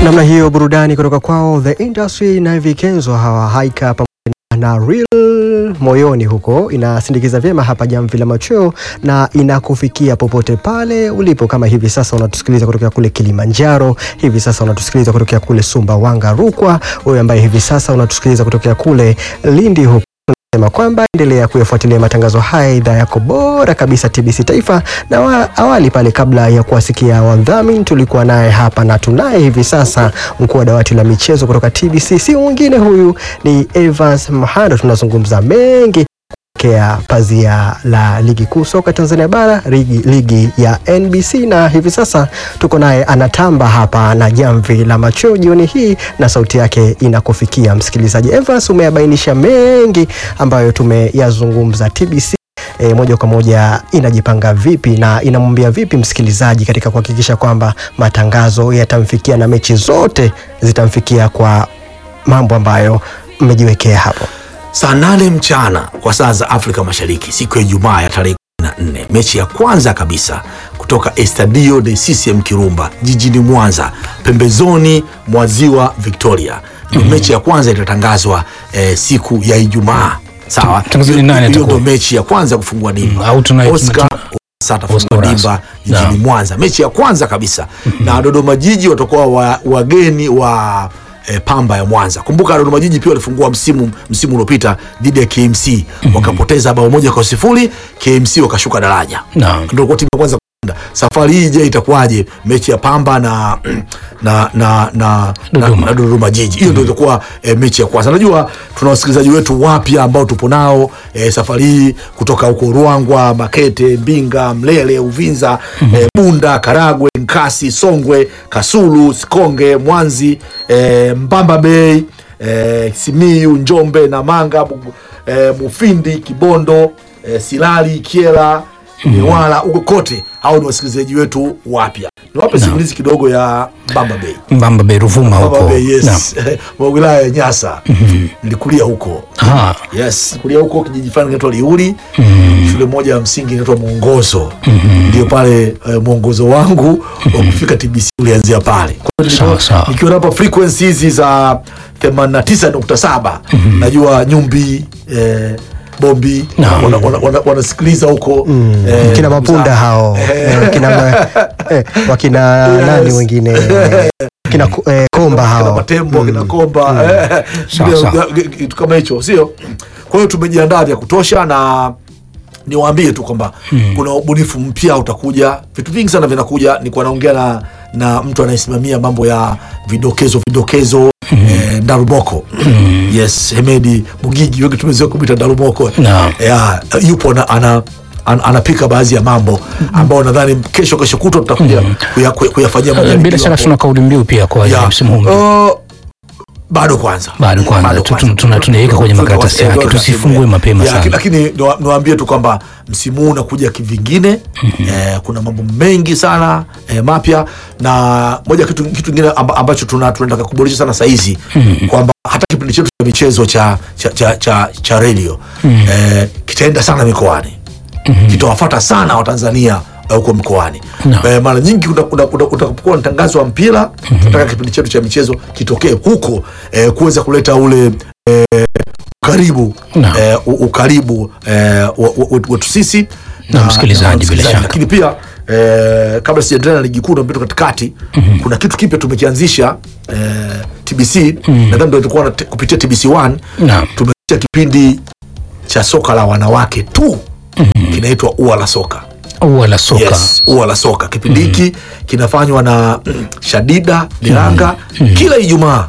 namna hiyo burudani kutoka kwao The Industry na Vikenzo hawa haika pamoja na Real moyoni huko inasindikiza vyema hapa jamvi la machweo na inakufikia popote pale ulipo. Kama hivi sasa unatusikiliza kutokea kule Kilimanjaro, hivi sasa unatusikiliza kutokea kule Sumbawanga, Rukwa, wewe ambaye hivi sasa unatusikiliza kutokea kule Lindi huko sema kwamba endelea kuyafuatilia matangazo haya idhaa yako bora kabisa TBC Taifa. Na wa, awali pale kabla ya kuwasikia wadhamini tulikuwa naye hapa na tunaye hivi sasa mkuu wa dawati la michezo kutoka TBC, si mwingine huyu ni Evans Mhando. Tunazungumza mengi kea pazia la ligi kuu soka Tanzania bara ligi, ligi ya NBC na hivi sasa tuko naye anatamba hapa na jamvi la machweo jioni hii, na sauti yake inakufikia msikilizaji. Evans, umeyabainisha mengi ambayo tumeyazungumza. TBC E, moja kwa moja inajipanga vipi na inamwambia vipi msikilizaji katika kuhakikisha kwamba matangazo yatamfikia na mechi zote zitamfikia kwa mambo ambayo mmejiwekea hapo? Saa nane mchana kwa saa za Afrika Mashariki, siku ya Ijumaa ya tarehe 14, mechi ya kwanza kabisa kutoka Estadio de CCM Kirumba jijini Mwanza, pembezoni mwa ziwa Victoria. Ndio mechi ya kwanza itatangazwa eh, siku ya Ijumaa. Sawa, Mtangazaji nani hiyo atakuwa? ndio mechi ya kwanza kufungua dimba. au tuna- Oscar tuna- sasa atafungua Oscar dimba Rasa. jijini Naam. Mwanza, mechi ya kwanza kabisa na Dodoma Jiji watakuwa wa, wageni wa eh, Pamba ya Mwanza. Kumbuka Dodoma Jiji pia walifungua msimu msimu uliopita dhidi ya KMC wakapoteza bao moja kwa sifuri, KMC wakashuka daraja, Naam. ndio kwa timu ya kwanza kushinda. Safari hii je, itakuwaje mechi ya Pamba na na na na Dodoma. na, na Dodoma Jiji. Hiyo ndio itakuwa e, mechi ya kwanza. Najua tuna wasikilizaji wetu wapya ambao tupo nao e, safari hii kutoka huko Ruangwa, Makete, Mbinga, Mlele, Uvinza, e, Bunda, Karagwe, Nkasi, Songwe, Kasulu, Sikonge, Mwanzi, e, Mbamba Bay, e, Simiyu, Njombe, Namanga, Bugu- e, Mufindi, Kibondo, e, Silali, Kiela, Newala, huko kote. Hao ni wasikilizaji wetu wapya. Niwape simulizi kidogo ya Mbamba Bay. Mbamba Bay Ruvuma huko. Baba Bay, Naam. yes. wa wilaya ya Nyasa nilikulia huko Aha. yes kulia huko kijiji fulani kinaitwa Liuli shule moja ya msingi inaitwa Mwongozo ndio pale eh, mwongozo wangu wa kufika TBC ulianzia pale Kwa hiyo Sawa, nilikuwa- sawa. nikiwa hapa frequency hizi za 89.7 najua Nyumbi eh, Bombi Naam. wana- wana- wana- wanasikiliza huko eh, kina mapunda za- hao eh, kina ma- eh, wakina Yes. nani wengine eh, kina ko- eh, komba kina hao matembo kina komba eh, Sawa, ndio, sawa. ya- kitu kama hicho sio kwa hiyo tumejiandaa vya kutosha na niwaambie tu kwamba kuna ubunifu mpya utakuja vitu vingi sana vinakuja nikuwa naongea na, na mtu anayesimamia mambo ya vidokezo vidokezo eh, daruboko yes hemedi mugigi wengi tumezoea kumwita daruboko Naam. yeah, yupo na, ana an, anapika baadhi ya mambo ambayo nadhani kesho kesho kutwa tutakuja kuya- kuya- kuyafanyia Bila majaribio shaka hapo. tuna kauli mbiu pia kwa Ya, msimu huu. uh, bado kwanza Bado kwanza. Tu- tu- tuna- tunaiweka kwenye makaratasi yake, tusifungue mapema Ya, sana. lakini niwa- niwaambie tu kwamba msimu huu unakuja kivingine eh, kuna mambo mengi sana eh, mapya na moja kitu kitu kingine amba, ambacho tuna- tunataka kuboresha sana sahizi kwamba hata kipindi chetu cha michezo cha cha, cha, cha, cha redio eh, kitaenda sana mikoani kitawafata sana watanzania eh, huko mkoani No. eh, mara nyingi una- una- una- utakapokuwa mtangazo wa mpira tunataka kipindi chetu cha michezo kitokee huko eh, kuweza kuleta ule eh, ukaribu No. eh, u- ukaribu eh, wa- wa- wetu wetu sisi Na msikilizaji bila shaka. lakini pia eh, kabla sijaendelea na ligi kuu na mpito katikati kuna kitu kipya tumekianzisha eh, TBC nadhani ndio itakuwa na- kupitia TBC 1 Naam. tumeanzisha kipindi cha soka la wanawake tu kinaitwa ua la soka Ua la soka. yes, ua la soka kipindi hiki kinafanywa na mm, Shadida Diranga kila Ijumaa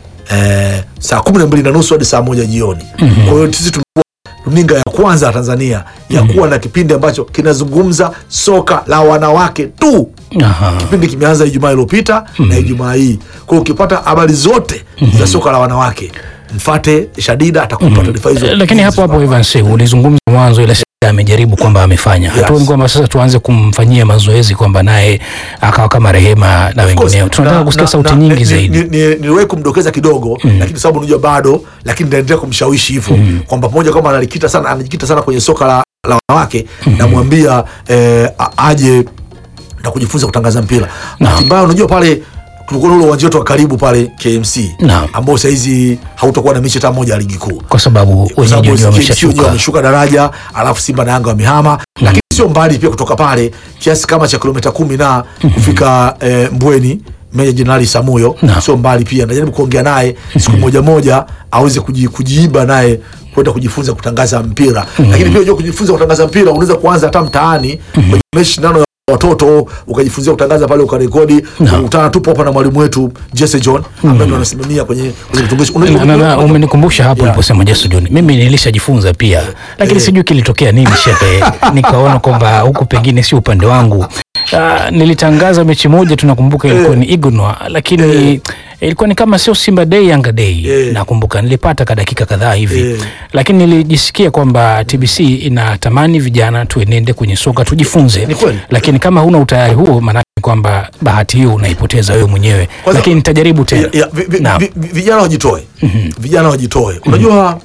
eh, saa kumi na mbili na nusu hadi saa moja jioni. Kwa hiyo sisi tumekuwa runinga ya kwanza ya Tanzania ya kuwa na kipindi ambacho kinazungumza soka la wanawake tu. Aha. Kipindi kimeanza Ijumaa iliyopita na Ijumaa hii. Kwa hiyo ukipata habari zote za soka la wanawake mfate Shadida atakupa taarifa hizo. Eh, Lakini hapo hapo Evans ulizungumza mwanzo ile sasa amejaribu kwamba amefanya. Yes. Hatuoni kwamba sasa tuanze kumfanyia mazoezi kwamba naye akawa kama Rehema na wengineo. Tunataka Na- kusikia na- sauti na- nyingi ni- zaidi. ni- ni- Niliwahi kumdokeza kidogo lakini sababu unajua bado, lakini naendelea kumshawishi hivyo kwamba pamoja kwamba analikita sana anajikita sana kwenye soka la, la wanawake namwambia eh, a- aje na kujifunza kutangaza mpira. Bahati mbaya unajua pale tulikuwa na ule uwanja wetu wa karibu pale KMC Naam. ambao sahizi hautakuwa na mechi hata moja ya ligi kuu kwa sababu kwa sababu wenyeji wenyewe KMC wenyewe wameshashuka. wameshuka daraja alafu Simba na Yanga wamehama lakini sio mbali pia kutoka pale kiasi kama cha kilomita kumi na kufika eh, Mbweni Meja Jenerali Samuyo Naam. sio mbali pia najaribu kuongea naye siku moja moja aweze kuji, kujiiba naye kwenda kujifunza kutangaza mpira lakini pia unajua kujifunza kutangaza mpira unaweza kuanza hata mtaani kwenye mashindano ya watoto ukajifunzia kutangaza pale ukarekodi ukutana tupo hapa na mwalimu wetu Jesse John ambaye ndo anasimamia kwenye kwenye kitongoji Na- na- na, umenikumbusha hapo Yeah. uliposema Jesu John, mimi nilishajifunza pia, lakini sijui kilitokea nini shehe, nikaona kwamba huku pengine si upande wangu. Uh, nilitangaza mechi moja tunakumbuka ilikuwa ni Igunwa, lakini ilikuwa ni kama sio Simba Day Yanga Day Eh. nakumbuka nilipata ka dakika kadhaa hivi Eh. lakini nilijisikia kwamba TBC inatamani vijana tuenende kwenye soka tujifunze, Ni kweli. lakini kama huna utayari huo, maanake kwamba bahati hiyo unaipoteza wewe mwenyewe, Kwanza- lakini nitajaribu tena. Ya- ya, vi- vi- Naam. vi- vi- vijana wajitoe vijana wajitoe unajua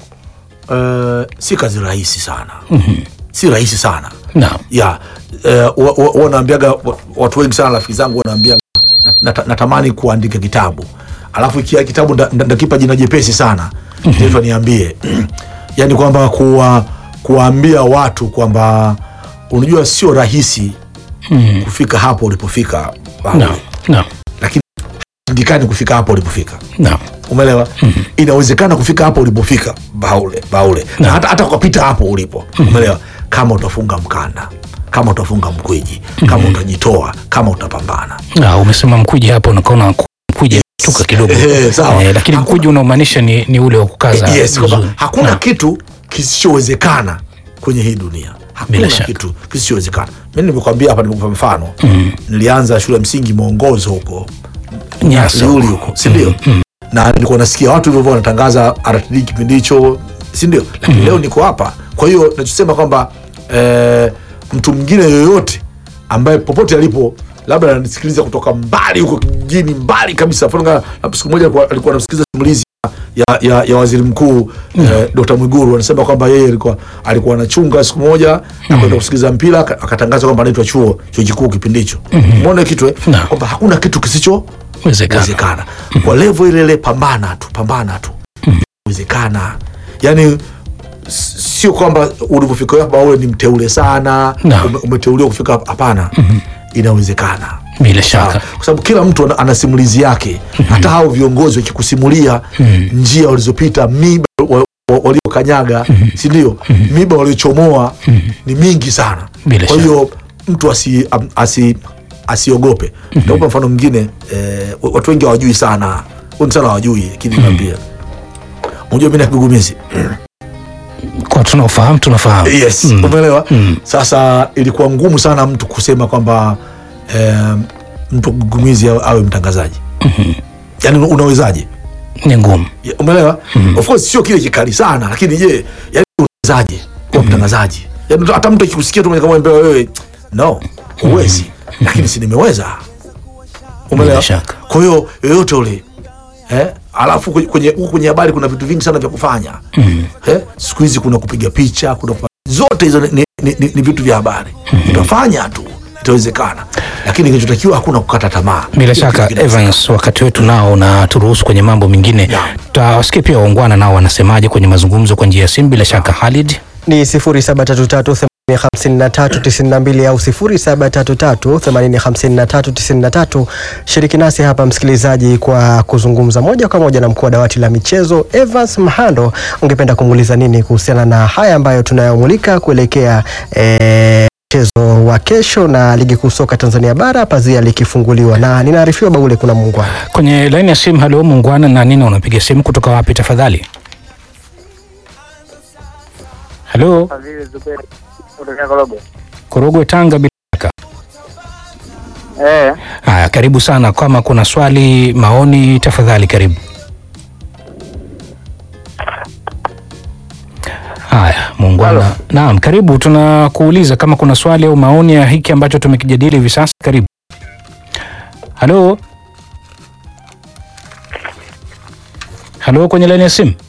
uh, si kazi rahisi sana si rahisi sana Naam. ya uh, wa- wa- wanaambiaga wa- watu wengi sana rafiki zangu wanaambiaga "Na- nata- natamani kuandika kitabu alafu ikia kitabu nda- nda- ndakipa jina jepesi sana mm niambie yani kwamba kuwa kuwaambia watu kwamba unajua sio rahisi Mm. kufika hapo ulipofika Baule. Naam. Naam. lakini ndikani kufika hapo ulipofika Naam. umeelewa inawezekana kufika hapo ulipofika baule baule na hata, hata ukapita hapo ulipo umeelewa kama utafunga mkanda kama utafunga mkwiji kama utajitoa kama utapambana Ah, umesema mkuji hapo nakaona mkuji tuka kidogo Eh, sawa. Eh, lakini Hakuna- mkuji unaomaanisha ni, ni ule wa kukaza yes, kwamba vizuri. hakuna Naam. kitu kisichowezekana kwenye hii dunia hakuna Bila shaka. kitu kisichowezekana mi nimekwambia hapa nimekupa mfano nilianza shule ya msingi mwongozo huko Nyasa Liuli huko. huko sindio na nilikuwa nasikia watu hivyo wanatangaza RTD kipindi hicho sindio lakini leo niko hapa kwa hiyo nachosema kwamba eh, mtu mwingine yoyote ambaye popote alipo labda ananisikiliza kutoka mbali huko kijijini mbali kabisa Mfano kama, labda siku moja alikuwa- alikuwa anamsikiliza simulizi ya, ya, ya waziri mkuu eh, Dr. Mwiguru anasema kwamba yeye alikuwa alikuwa anachunga siku moja na kwenda kusikiliza mpira aka- akatangaza kwamba anaitwa chuo chuo kikuu kipindi hicho umeona kitu eh? Naam. kwamba hakuna kitu kisicho Wezekana. wezekana kwa levo ile ile pambana tu pambana tu wezekana yani s- sio kwamba ulivyofika hapa wewe ni mteule sana Naam. ume, umeteuliwa kufika hapa hapana inawezekana bila Sawa. shaka kwa sababu kila mtu ana, ana simulizi yake hata hao viongozi wakikusimulia njia walizopita miba wa- wa- waliokanyaga si ndio miba waliochomoa ni mingi sana Bila kwa shaka. hiyo mtu asi, am- asi, asiogope nitakupa mfano mwingine eh, watu wengi hawajui sana wengi sana hawajui lakini naambia unajua mi na kigugumizi kwa tunaofahamu tunafahamu yes Mm. umeelewa Mm. sasa ilikuwa ngumu sana mtu kusema kwamba eh, mtu kigugumizi awe, awe mtangazaji yaani unawezaje ni ngumu Ya, umeelewa of course sio kile kikali sana lakini je yani unawezaje kuwa mtangazaji yani hata mtu akikusikia tu kama mbele wewe no huwezi lakini si nimeweza umeelewa Bila shaka. kwa hiyo yoyote ule eh? alafu kwenye- kwenye huku kwenye habari kuna vitu vingi sana vya kufanya eh? siku hizi kuna kupiga picha kuna kufa- zote hizo ni, ni, ni, ni, ni vitu vya habari utafanya tu itawezekana lakini kinachotakiwa hakuna kukata tamaa bila Kila shaka kitu kinawezekana. Evans, wakati wetu nao na turuhusu kwenye mambo mengine Yeah. tutawasikia pia waungwana nao wanasemaje kwenye mazungumzo kwa njia ya simu. Bila shaka Khalid, ni 0733 au 0733 shiriki nasi hapa msikilizaji kwa kuzungumza moja kwa moja na mkuu wa dawati la michezo Evans Mhando. Ungependa kumuuliza nini kuhusiana na haya ambayo tunayomulika kuelekea eh, mchezo wa kesho na ligi kuu soka Tanzania bara pazia likifunguliwa, na ninaarifiwa Baule kuna muungwana kwenye laini ya simu. Halo muungwana, na nini unapiga simu kutoka wapi tafadhali? Halo, Fadhili Zuberi kutokea Korogwe. Korogwe, Tanga. Bila shaka Eh, haya, karibu sana. Kama kuna swali, maoni, tafadhali karibu. Haya, muungwana. Naam, karibu. Tunakuuliza kama kuna swali au maoni ya hiki ambacho tumekijadili hivi sasa. Karibu. Halo, halo, kwenye laini ya simu.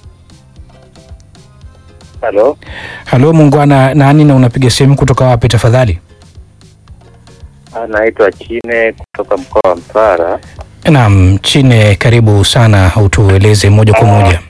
halo. Halo muungwana, nani na unapiga simu kutoka wapi tafadhali? Anaitwa Chine kutoka mkoa wa Mtwara. Naam, Chine, karibu sana, utueleze moja kwa moja.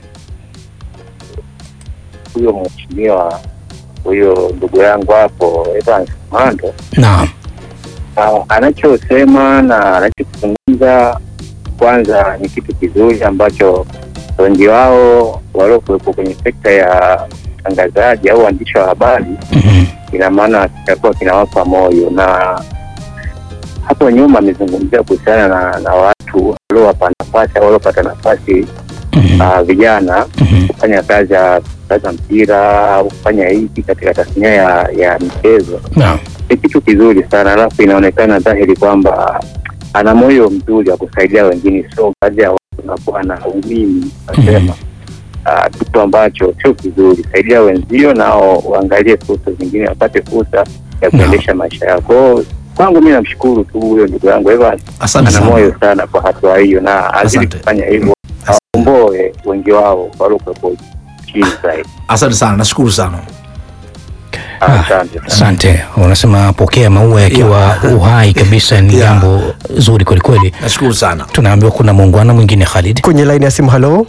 huyo mheshimiwa huyo ndugu yangu hapo Evans Mando Naam. Ah, anachosema na anachokizungumza kwanza ni kitu kizuri ambacho wengi wao waliokuwepo kwenye sekta ya utangazaji au waandishi wa habari, Mhm. ina maana kitakuwa kinawapa moyo. Na hapo nyuma amezungumzia kuhusiana na, na watu waliowapa nafasi au waliopata nafasi Mhm. uh, vijana Mhm. kufanya kazi ya kucheza mpira au kufanya hiki katika tasnia ya, ya michezo Naam. ni kitu kizuri sana, alafu inaonekana dhahiri kwamba ana moyo mzuri wa kusaidia wengine, sio baadhi ya watu wanakuwa na umimi nasema ah, kitu ambacho sio kizuri. Saidia wenzio nao waangalie fursa zingine, wapate fursa ya kuendesha maisha yao. Kwa hiyo kwangu mi namshukuru tu huyo ndugu yangu Evans, Asante ana sana. moyo sana kwa hatua hiyo, na azidi Asante. kufanya hivyo, aomboe wengi wao waliokuwepo chini zaidi. Asante sana, nashukuru sana. Ah, Asante sana. Asante. Unasema pokea maua yakiwa uhai kabisa, ni Yeah. jambo zuri kwelikweli. Nashukuru sana. Tunaambiwa kuna muungano mwingine Khalid. Kwenye laini ya simu, halo.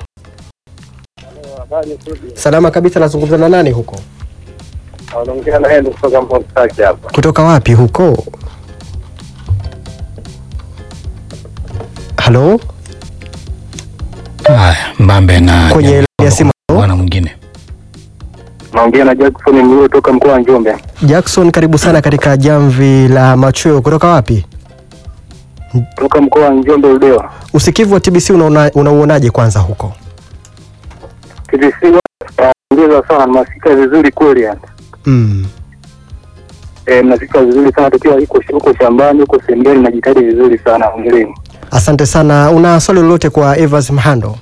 Salama kabisa, nazungumza na nani huko? Wanaongea na yeye kutoka Mbonsaki hapa. Kutoka wapi huko? Halo, Haya, Mbambe na Kwenye laini ya simu. muungano mwingine. Naongea na Jackson Mlio toka mkoa wa Njombe. Jackson, karibu sana katika jamvi la machweo. Kutoka wapi? Toka mkoa wa Njombe Ludewa. Usikivu wa TBC unaona- unauonaje kwanza huko? TBC ongeza sana, mnafika vizuri kweli yani. Mm. Eh, mnafika vizuri sana tukiwa huko huko shambani huko sembeni, najitahidi vizuri sana, ongeleni. Asante sana. Una swali lolote kwa Evans Mhando?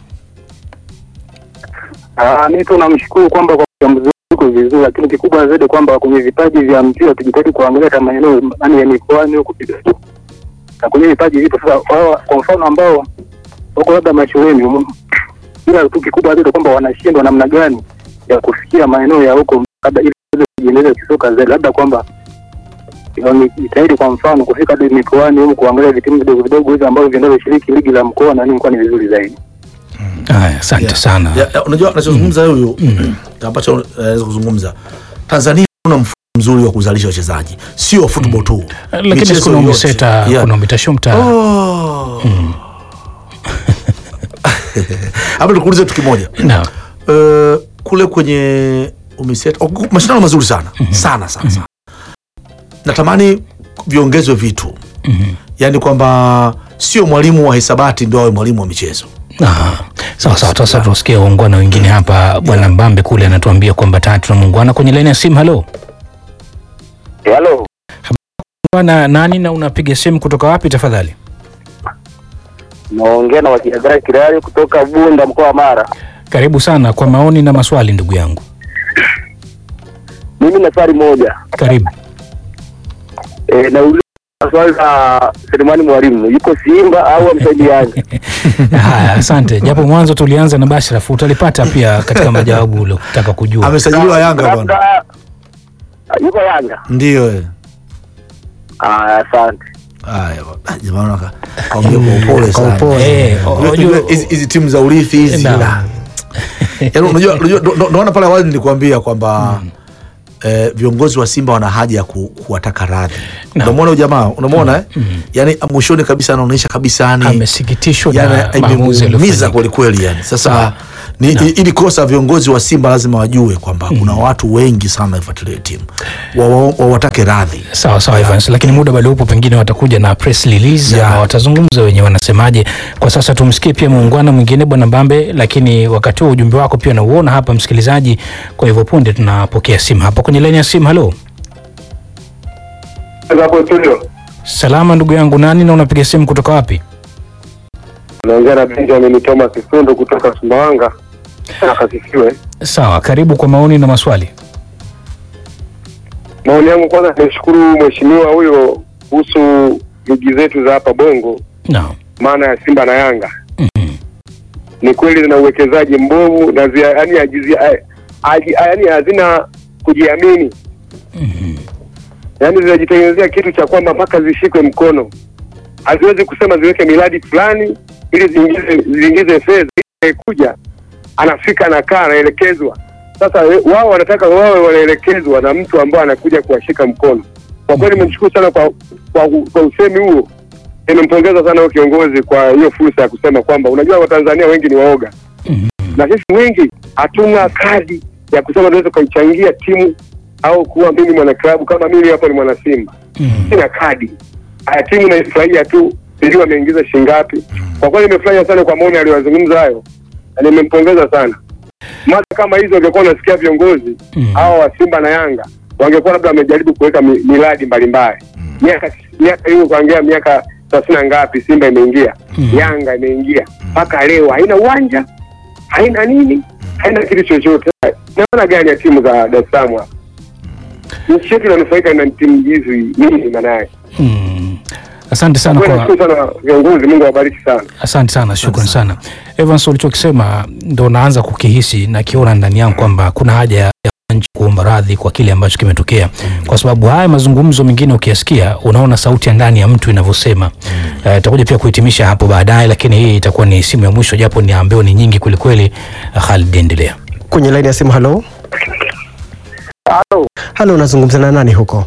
Ah, mimi tu namshukuru kwamba kwa uchambuzi uko vizuri, lakini kikubwa zaidi kwamba kwenye vipaji vya mpira tujitahidi kuangalia hata maeneo yani ya mikoani huko kidogo, na kwenye vipaji vipo sasa. Wao kwa mfano ambao wako labda mashuleni, um, ila tu kikubwa zaidi kwamba wanashindwa namna gani ya kufikia maeneo ya huko, labda ili waweze kujiendeleza kisoka zaidi, labda kwamba jitahidi kwa mfano kufika hadi mikoani huko kuangalia vitimu vidogo vidogo hivi ambavyo vinavyoshiriki ligi la mkoa na nini, kwa ni vizuri zaidi. Haya, asante Yeah. sana. Ya, ya, unajua anachozungumza huyu ambacho anaweza kuzungumza Tanzania una mfumo mzuri wa kuzalisha wachezaji, sio football tu, Lakini Michezo kuna yote. umeseta, Yeah. kuna umetashumta. Oh. Hapa nikuulize tu kimoja. Naam. Eh, kule kwenye umiseta oh, mashindano mazuri sana sana sana sana. Natamani viongezwe vitu, yaani kwamba sio mwalimu wa hisabati ndio awe mwalimu wa michezo. Ah, sawa sawa, sasa tusikie waungwana wengine hapa. Bwana Mbambe kule anatuambia kwamba tayari tuna muungwana kwenye laini ya simu. Halo Halo, bwana, nani na unapiga simu kutoka wapi tafadhali? naongea na wakiagara Kirari kutoka Bunda mkoa wa Mara. Karibu sana kwa maoni na maswali, ndugu yangu. Mimi na swali moja Karibu. e, nauliza swali la Selemani Mwalimu, yuko Simba au amsaidiaje? Haya, asante. Japo mwanzo tulianza na Bashraf, utalipata pia katika majawabu uliotaka kujua. Amesajiliwa Yanga bwana, Labda yuko Yanga. ndio eh. Ah, asante. Haya bwana. Ah, jamani waka- kaongea kwa upole Kwa sana. upole. Eh, Unajua- unajua- unajua hizi hizi timu za urithi hizi Naam. da. Yaani unajua unajua ndo- ndo- ndoona pale awali nilikwambia kwamba eh, viongozi wa Simba wana haja ya ku, kuwataka radhi. Naam. Unamwona huyu jamaa, unamwona eh? Yaani mwishoni kabisa anaonyesha kabisa yani Amesikitishwa na yani maamuzi imemuumiza yaliyofanyika. kweli kweli yani. Sasa Sawa. ni, i- ili kosa viongozi wa Simba lazima wajue kwamba kuna watu wengi sana waifuatilia timu Wa- wawatake radhi. Sawa sawa Evans, lakini muda bado upo, pengine watakuja na press release Yeah. ama watazungumza wenyewe wanasemaje. Kwa sasa tumsikie pia muungwana mwingine bwana Mbambe, lakini wakati huo ujumbe wako pia nauona hapa msikilizaji. Kwa hivyo punde tunapokea simu hapa kwenye laini ya simu. Halo, Hapo studio. salama ndugu yangu, nani na unapiga simu kutoka wapi? Naongea na Benjamin Thomas Sundo kutoka Sumbawanga. Akasifiwe. Sawa, karibu kwa maoni na maswali. Maoni yangu kwanza, nimshukuru mheshimiwa huyo kuhusu ligi zetu za hapa Bongo, Naam. maana ya Simba na Yanga. Mhm. Ni kweli zina uwekezaji mbovu na zia, yani, ajizi, aji, yani hazina kujiamini, Mhm. yani zinajitengenezea kitu cha kwamba mpaka zishikwe mkono. haziwezi kusema ziweke miradi fulani ili ziingize ziingize fedha ili kuja anafika anakaa anaelekezwa. Sasa we- wao wanataka wawe wanaelekezwa na mtu ambaye anakuja kuwashika mkono. Kwa kweli nimemshukuru sana kwa, kwa, kwa usemi huo. Nimempongeza sana huyo kiongozi kwa hiyo fursa ya kusema kwamba unajua Watanzania wengi ni waoga na sisi wengi hatuna kadi ya kusema tunaweza kuichangia timu au kuwa mimi mwana klabu kama mimi hapo ni mwana Simba sina kadi. Haya, timu naifurahia tu, sijui ameingiza shilingi ngapi. Kwa kweli nimefurahia sana kwa maoni aliyozungumza hayo, na nimempongeza sana. Mada kama hizo ungekuwa unasikia viongozi Mm. hawa wa Simba na Yanga wangekuwa labda wamejaribu kuweka mi- miradi mbalimbali miaka miaka hiyo kuangia miaka thelathini na ngapi Simba imeingia Mm. Yanga imeingia mpaka leo haina uwanja haina nini haina kitu chochote. Naona gani ya timu za Dar es Salaam hapa nchi yetu inanufaika na timu hizi nini maana yake? Mm. Asante sana Kwa kwa nashukuru sana viongozi, Mungu awabariki sana. Asante sana, shukran sana Evans. Ulichokisema ndo naanza kukihisi na kiona ndani yangu kwamba kuna haja ya ya nchi kuomba radhi kwa kile ambacho kimetokea, kwa sababu haya mazungumzo mengine ukiyasikia, unaona sauti ya ndani ya mtu inavyosema. Eh, Itakuja pia kuhitimisha hapo baadaye, lakini hii itakuwa ni simu ya mwisho, japo ni ambayo ni nyingi kwelikweli. Khalid, endelea. Kwenye laini ya simu, halo Halo, halo, unazungumza na nani huko?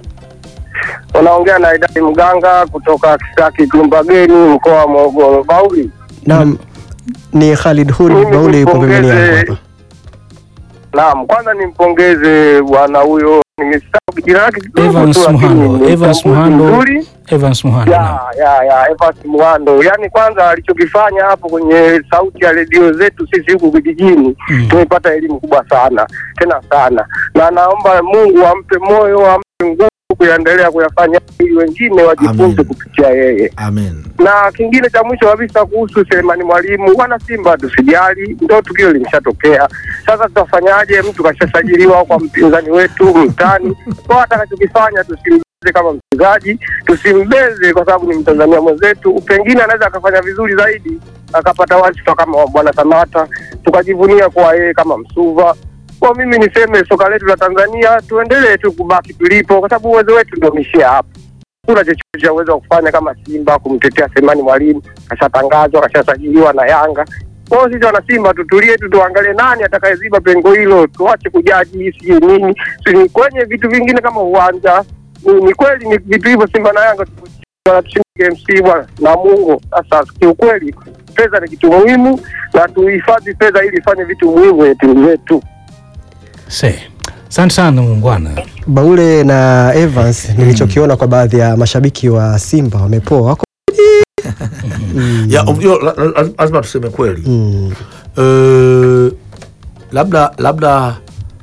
unaongea na Idadi Mganga kutoka Kisaki Kilumbageni, mkoa wa Morogoro. Bauli, Naam, ni Khalid Huri Mimi Bauli, yupo pembeni yangu nimpongeze- hapa. naam, kwanza nimpongeze bwana huyo, nimesahau jina lake kidogo Evans tu, lakini Muhando, ni Evans mchambuzi Muhando. mzuri. Evans Muhando, naam. ya ya ya Evans Muhando, yaani kwanza alichokifanya hapo kwenye sauti ya redio zetu sisi huku vijijini Mm. tumepata elimu kubwa sana tena sana, na naomba Mungu ampe moyo, ampe nguvu kuendelea kuyafanya ili wengine wajifunze Amen. kupitia yeye. Amen. na kingine cha mwisho kabisa kuhusu Selemani Mwalimu, wana Simba tusijali, ndo tukio limeshatokea. Sasa tutafanyaje? Mtu kashasajiliwa kwa mpinzani wetu mtani, kwa atakachokifanya tusimbeze kama mchezaji, tusimbeze kwa sababu ni Mtanzania mwenzetu, pengine anaweza akafanya vizuri zaidi akapata wadhifa kama wa bwana Samata, tukajivunia kuwa yeye kama Msuva. Kwa mimi niseme soka letu la Tanzania tuendelee tu kubaki tulipo, kwa sababu uwezo wetu ndio umeishia hapa kuna chochote cha uwezo wa kufanya kama Simba kumtetea Semani Mwalimu, kashatangazwa kashasajiliwa na Yanga. Kwa hiyo sisi wana Simba tutulie tu, tuangalie nani atakayeziba pengo hilo, tuache kujaji sijui nini sijui kwenye vitu vingine kama uwanja. Ni, ni kweli ni vitu hivyo, Simba na Yanga wanatushinda KMC bwana na Mungu. Sasa kiukweli fedha ni kitu muhimu, na tuhifadhi fedha ili ifanye vitu muhimu kwenye timu zetu. Se. Asante sana muungwana. Baule na Evans, nilichokiona kwa baadhi ya mashabiki wa Simba wamepoa wako Mm. Ya, unajua, la- la- lazima tuseme kweli Mm. Eh, labda labda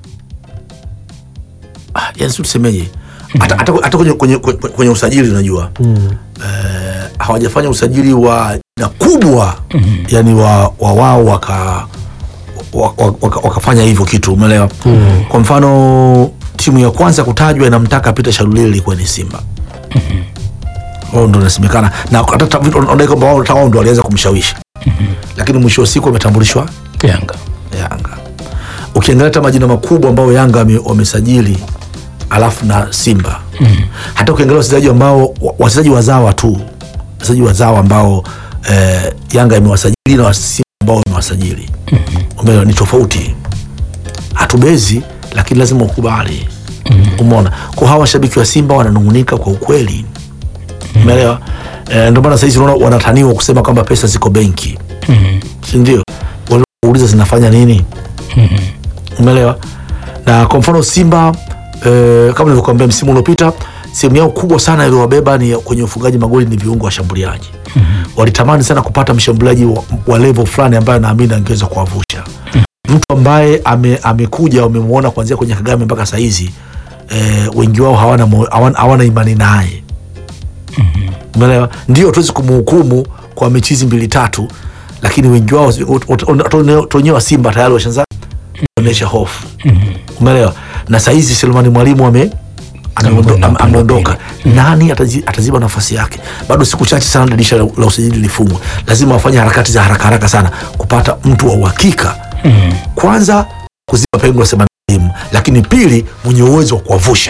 ah, yani si tusemeje hata hata hata kwenye, kwenye, kwenye, kwenye usajili unajua Mm. eh, hawajafanya usajili wa na kubwa yani wa wa wao waka wa- wa- waka- wakafanya hivyo kitu umeelewa kwa mfano timu ya kwanza kutajwa inamtaka Peter Shalulile ilikuwa ni Simba wao ndo inasemekana na hata ta- wanadai kwamba wao hata wao ndo waliweza kumshawishi lakini mwisho wa siku wametambulishwa Yanga. Yanga. Ukiangalia hata majina makubwa ambayo Yanga wame- wamesajili alafu na Simba hata ukiangalia wachezaji ambao wa- wachezaji wazawa tu wachezaji wazawa ambao eh, Yanga imewasajili na wa Simba ambao imewasajili umeelewa, ni tofauti. Hatubezi, lakini lazima ukubali. Umeona, kwa hawa washabiki wa Simba wananungunika kwa ukweli, umeelewa. Eh, ndio maana sahizi unaona wanataniwa kusema kwamba pesa ziko benki, si ndio? Wanauliza zinafanya nini? umeelewa na kwa mfano simba eh, kama nilivyokuambia msimu uliopita sehemu yao kubwa sana iliyowabeba ni kwenye ufungaji magoli ni viungo washambuliaji walitamani sana kupata mshambuliaji wa, wa level fulani ambaye naamini angeweza kuwavusha mtu ambaye ame, amekuja wamemwona kuanzia kwenye kagame mpaka sahizi eh, wengi wao hawana, mo- hawana, hawana imani naye umeelewa ndio tuwezi kumhukumu kwa mechi hizi mbili tatu lakini wengi wao wenyewe wa simba tayari washaanza kuonyesha hofu umeelewa na sahizi selemani mwalimu ame ameondo- Amekwenda ame- upande wa ameondoka nani atazi- ataziba nafasi yake bado siku chache sana dirisha la, la usajili lifungwe lazima wafanye harakati za haraka haraka sana kupata mtu wa uhakika kwanza kuziba pengo la selemani mwalimu lakini pili mwenye uwezo wa kuwavusha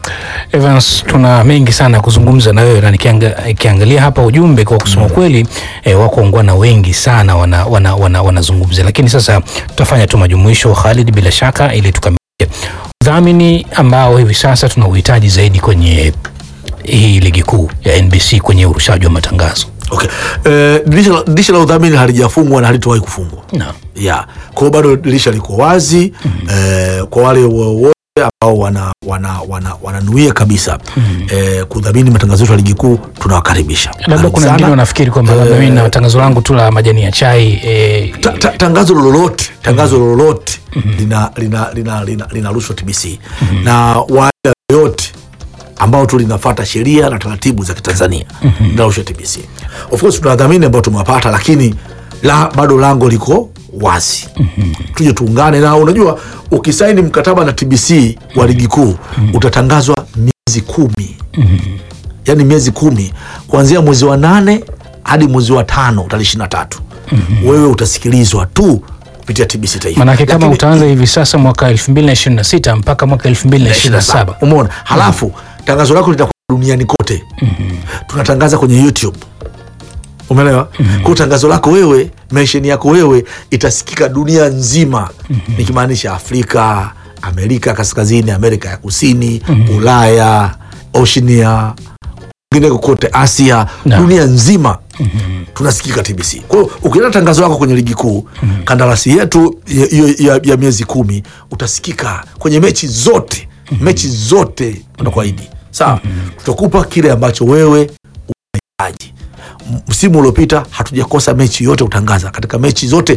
Evans, tuna mengi sana ya kuzungumza na wewe na nikianga- nikiangalia hapa ujumbe kwa kusema kweli eh, wako ungwana wengi sana wanazungumza wana, wana, wanazungumzia. lakini sasa tutafanya tu majumuisho Khalid, bila shaka ili tukamilishe udhamini ambao hivi sasa tuna uhitaji zaidi kwenye hii ligi kuu ya NBC kwenye urushaji wa matangazo. Okay. Eh, dirisha la- dirisha la udhamini halijafungwa na halitowahi kufungwa Naam. ya kwa hiyo bado dirisha liko wazi eh, kwa wale wote ambao wana wana wana wananuia kabisa eh, kudhamini matangazo yetu ya ligi kuu tunawakaribisha Labda Karibu kuna sana. wengine wanafikiri kwamba labda mimi na tangazo langu tu la majani ya chai eh, Ta- ta- tangazo lolote tangazo lolote lina lina lina lina linarushwa TBC na wale yote ambao tu linafata sheria na taratibu za Kitanzania linarushwa TBC. Of course tuna wadhamini ambao tumewapata, lakini la, bado lango liko wazi tuje tuungane na unajua, ukisaini mkataba na TBC wa ligi kuu utatangazwa miezi kumi yani miezi kumi kuanzia mwezi wa nane hadi mwezi wa tano tarehe ishirini na tatu wewe utasikilizwa tu kupitia TBC Taifa. manake kama Lakini- utaanza hivi sasa mwaka 2026 mpaka mwaka 2027 umeona halafu tangazo lako litakuwa duniani kote tunatangaza kwenye youtube umeelewa kwa tangazo lako wewe mensheni yako wewe itasikika dunia nzima nikimaanisha afrika amerika kaskazini amerika ya kusini ulaya oshnia kwingineko kote asia Na. dunia nzima tunasikika tbc kwa hiyo ukienda tangazo lako kwenye ligi kuu kandarasi yetu ya, ya, ya, ya miezi kumi utasikika kwenye mechi zote mechi zote unakuahidi sawa tutakupa kile ambacho wewe unahitaji M- msimu uliopita hatujakosa mechi yote kutangaza katika mechi zote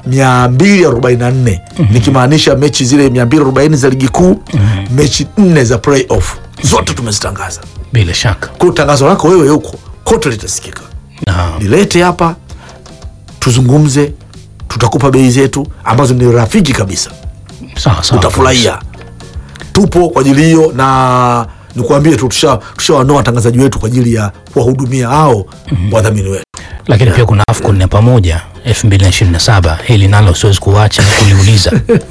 244 nikimaanisha mechi zile 240 za ligi kuu mechi nne za playoff zote tumezitangaza bila shaka kwa hiyo tangazo lako wewe huko kote litasikika Naam. lilete hapa tuzungumze tutakupa bei zetu ambazo ni rafiki kabisa sawa sawa utafurahia tupo kwa ajili hiyo na nikuambie tu tusha- tushawanoa watangazaji wetu kwa ajili ya kuwahudumia hao wadhamini wetu lakini pia kuna AFCON ya pamoja 2027 hili nalo siwezi kuacha na kuliuliza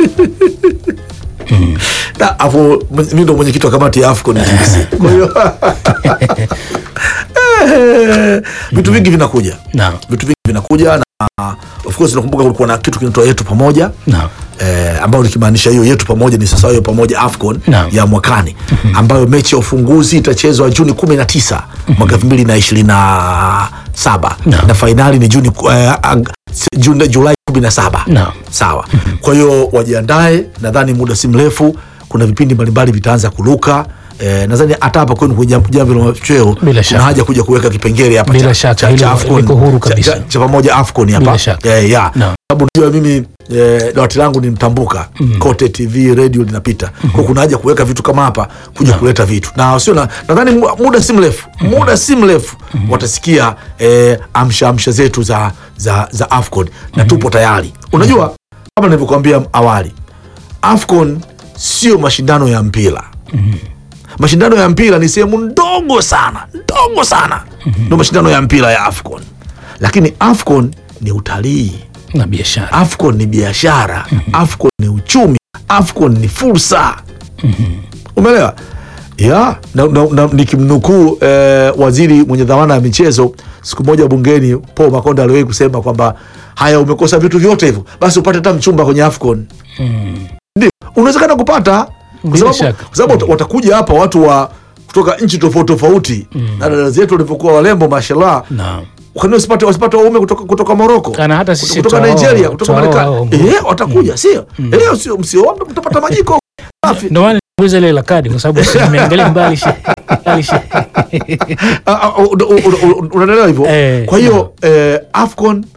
Na, afu mi ndo mwenyekiti wa kamati ya AFCON TBC. kwa hiyo Eh, vitu vingi vinakuja Naam. vitu vingi vinakuja na of course nakumbuka kulikuwa na kitu kinaitwa yetu pamoja Naam. eh, ambayo nikimaanisha hiyo yetu pamoja ni sasa hiyo pamoja afcon Naam. ya mwakani ambayo mechi ya ufunguzi itachezwa juni kumi na tisa mwaka elfu mbili na ishirini na saba Naam. na fainali ni juni eh, ag- s- Juni- julai kumi na saba Naam. sawa kwa hiyo wajiandae nadhani muda si mrefu kuna vipindi mbalimbali vitaanza kuruka Eh, nadhani hata hapa kwenu kwenye Jamvi- jamvi la machweo Bila kuna shaka. haja kuja kuweka kipengele hapa Bila cha- shaka, cha- hilo cha AFCON, liko huru cha- kabisa. cha- cha pamoja afcon hapa Bila shaka. Eh, ya. Naam. sababu najua mimi eh, dawati langu ni mtambuka kote tv radio linapita kwa kuna haja kuweka vitu kama hapa kuja kuleta vitu na sio na nadhani mu- muda si mrefu muda si mrefu watasikia eh, amsha amsha zetu za za za afcon na tupo tayari unajua kama nilivyokuambia awali afcon sio mashindano ya mpira mashindano ya mpira ni sehemu ndogo sana ndogo sana ndo mashindano ya mpira ya afcon lakini afcon ni utalii na biashara afcon ni biashara afcon ni uchumi afcon ni fursa umeelewa ya na, na, na, nikimnukuu eh, waziri mwenye dhamana ya michezo siku moja bungeni paul makonda aliwahi kusema kwamba haya umekosa vitu vyote hivyo basi upate hata mchumba kwenye afcon ndio unawezekana kupata kwa Bila sababu, shaka. kwa sababu wata- watakuja hapa watu wa kutoka nchi tofauti tofauti na dada zetu walivyokuwa walembo mashallah na kwani wasipate wasipate waume kutoka, kutoka moroko na hata sisi kutoka tutaoa- nigeria kutoka tutaoa marekani hao. eh, watakuja sio eh, sio msioombe mtapata majiko safi ndio maana niliuliza ile la kadi kwa sababu si nimeangalia mbali shi- mbali shi- Ah, ah, una- una- una- unaelewa hivyo Eh, kwa hiyo eh, afcon